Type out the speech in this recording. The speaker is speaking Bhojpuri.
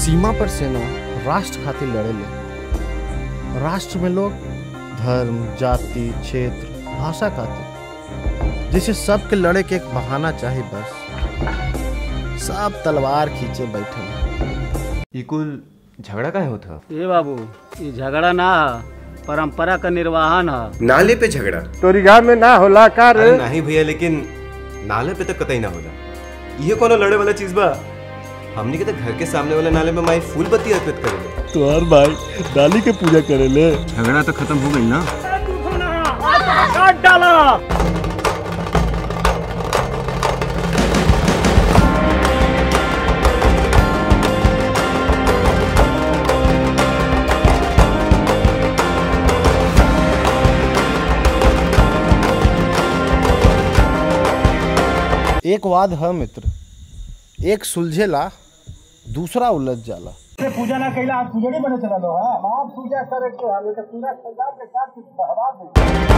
सीमा पर सेना राष्ट्र खातिर लड़ेले राष्ट्र में लोग धर्म जाति क्षेत्र भाषा खातिर जैसे सबके लड़े के एक बहाना चाहे बस सब तलवार खींचे बैठे ई कुल झगड़ा काहे होत ह ए बाबू ये झगड़ा ना है परंपरा का निर्वाहन है नाले पे झगड़ा तोरी गांव में ना होला का अरे नहीं भैया लेकिन नाले पे तो कतई ना होला ये कोनो लड़े वाला चीज बा हमनी के तो घर के सामने वाले नाले में माई फूल बत्ती अर्पित करेले तोहर भाई डाली के पूजा करेले झगड़ा तो खत्म हो गई ना एक वाद है मित्र एक सुलझेला दूसरा उलझ जाला पूजा ना कैला आप पूजा नहीं बने चला लो हाँ आप पूजा करे के हमें तो पूरा सजा के साथ बहवा दे